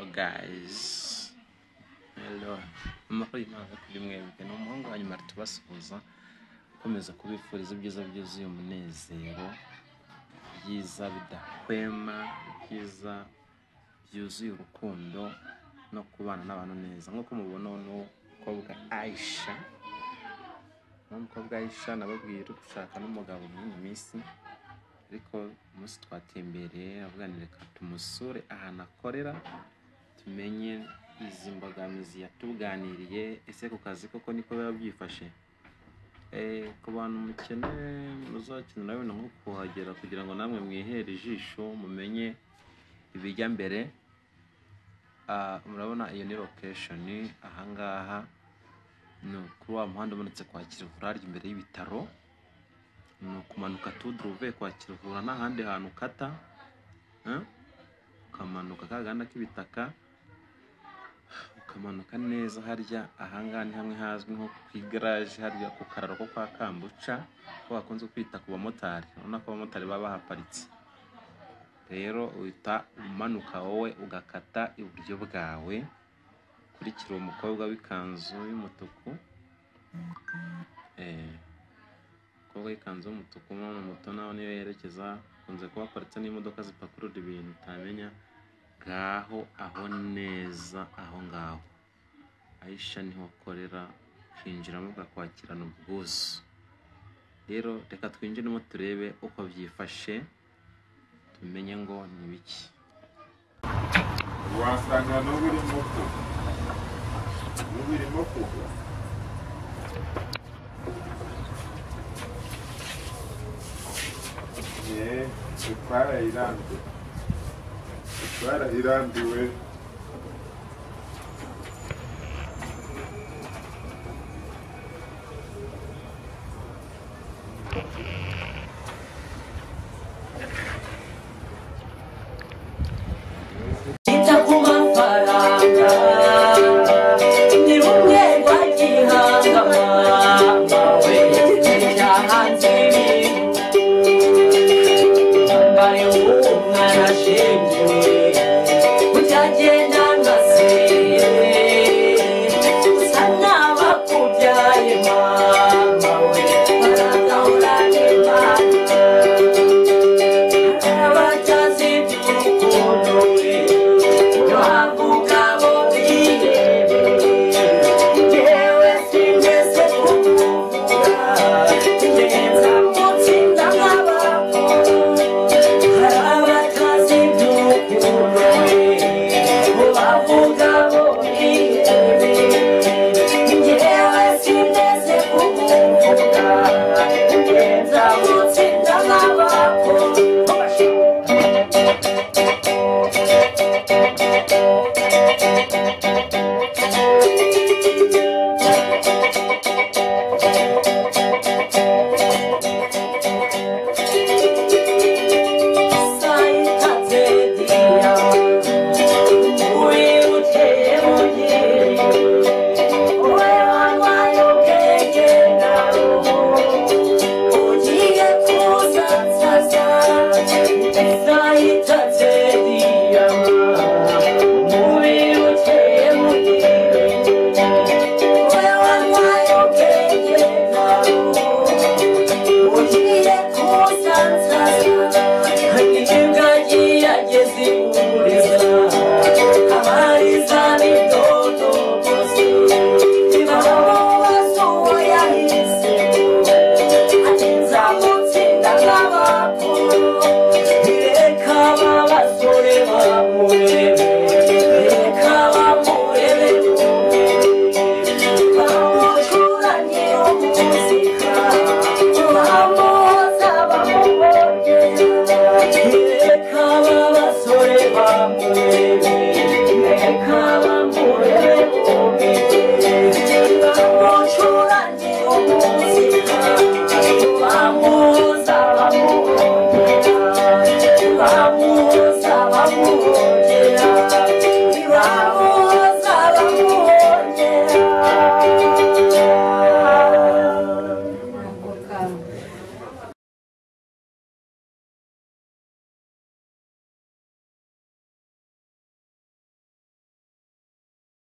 guys? Hello. Amahoro y'Imana kuri mwebwe. Ni umuhungu wa nyuma tubasuhuza. Nkomeza kubifuriza ibyiza byuzuye umunezero. Ibyiza bidahwema. Ibyiza byuzuye urukundo no kubana n'abantu neza. Nk'uko mubona uyu ni umukobwa Aisha. Ni umukobwa Aisha nababwiye uri gushaka n'umugabo muri iyi minsi. Ariko umunsi twatembereye avuga ngo reka tumusure ahantu akorera tumenye izi mbogamizi yatuganiriye ese ku kazi koko niko biba byifashe Eh, ku bantu mukene muzakenera wenda nko kuhagera kugira ngo namwe mwihere ijisho mumenye ibijya mbere Ah, murabona iyo ni location ahangaha ni kuri wa muhanda umanutse kwa Kilivarage imbere y'ibitaro ni ukumanuka tudure uvuye kwa Kiruhura n'ahandi hantu ukata eh? ukamanuka kaganda k'ibitaka ukamanuka neza harya ahangaha ni hamwe hazwi nko ku igaraje harya ku kararo ko kwa Kambuca ko bakunze kwita ku bamotari urabona ko abamotari baba bahaparitse rero uhita umanuka wowe ugakata iburyo bwawe ukurikira uwo mukobwa w'ikanzu y'umutuku eh, umukobwa w'ikanzu y'umutuku umwana muto nawe niyo yerekeza akunze kuba aparitse n'imodoka zipakurura ibintu utamenya ngaho aho neza aho ngaho ayisha niho akorera ukinjiramo ukakwakirana ubwuzu rero reka twinjiremo turebe uko byifashe tumenye ngo ni biki wasanga n'ubu urimo kugwa n'ubu urimo kugwa yeee sipara irambuye sipara irambuye